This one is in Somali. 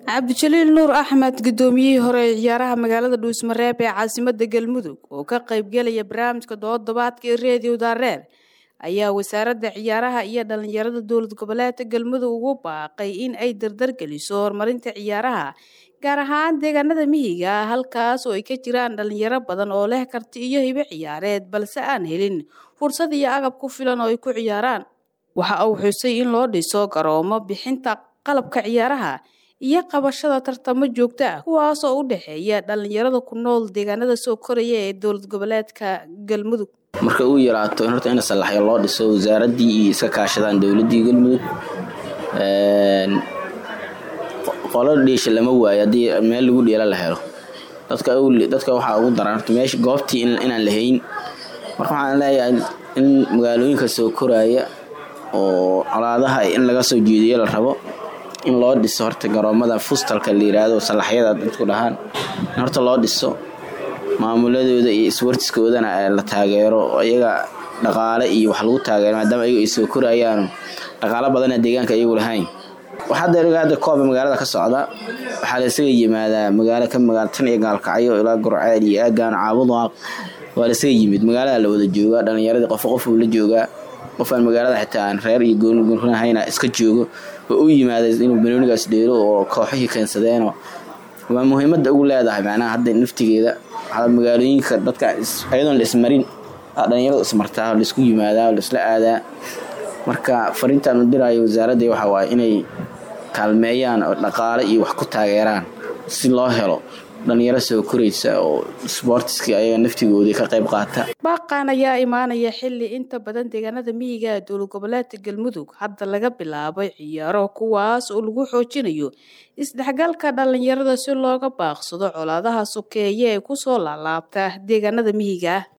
cabdijaliil nuur axmed gudoomiyihii hore ee ciyaaraha magaalada dhuusmareeb ee caasimada galmudug oo ka qaybgelaya barnaamijka dooddobaadka ee reediyo daareer ayaa wasaaradda ciyaaraha iyo dhalinyarada dowlad goboleedka galmudug ugu baaqay in ay dardargeliso horumarinta ciyaaraha gaar ahaan deegaanada mihiga ah halkaas oo ay ka jiraan dhalinyaro badan oo leh karti iyo hibo ciyaareed balse aan helin fursad iyo agab ku filan oo ay ku ciyaaraan waxa uu xusay in loo dhiso garoomo bixinta qalabka ciyaaraha iyo qabashada tartamo joogto ah kuwaas oo u dhexeeya dhalinyarada ku nool deegaanada soo koraya ee dowlad goboleedka galmudug marka uu yaraato in horta in salaxyo loo dhiso wasaaraddii iyo iska kaashadaan dowladdii galmudug qolo dhiisha lama waayo haddii meel lagu dheela la helo dadka dadka waxaa ugu daran horta meesha goobtii inaan la hayn marka waxaan leeyahay in magaalooyinka soo koraya oo colaadaha in laga soo jeediyo la rabo in loo dhiso horta garoomada fustalka la yiraahdo salaxyada dadku dhahaan in horta loo dhiso maamuladooda iyo iswartiskoodana la taageero iyaga dhaqaale iyo wax lagu taageero maadaama ayagu ay soo korayaan dhaqaalo badana deegaanka ayagu lahayn waxaa hadda kooba magaalada ka socda waxaa la isaga yimaadaa magaalo ka magaala tan iyo gaalkacyo ilaa gurceel iyo aagaan caabudaaq waa la isaga yimid magaalada la wada joogaa dhalinyaradii qof qofuu la joogaa qofaan magaalada xitaa aan reer iyo goonihayna iska joogo oo u yimaada inuu banoonigaas dheelo oo kooxihii keensadeenoo waa muhiimada ugu leedahay macnaha hadda naftigeeda magaalooyinka dadka ayadoon la ismarin dhalinyaradu ismartaa laisku yimaadaa laisla aadaa marka fariintaan u diraayo wasaaradda waxa waaye inay kaalmeeyaan oo dhaqaale iyo wax ku taageeraan si loo helo dhalinyaro soo koraysa oo sboortiskii ayaga naftigoodii ka qayb qaata baaqan ayaa imaanaya xili inta badan deegaanada miyiga ee dowlad goboleedka galmudug hadda laga bilaabay ciyaaro kuwaas oo lagu xoojinayo isdhexgalka dhalinyarada si looga baaqsado colaadaha sokeeye ee kusoo laalaabta deegaanada miyiga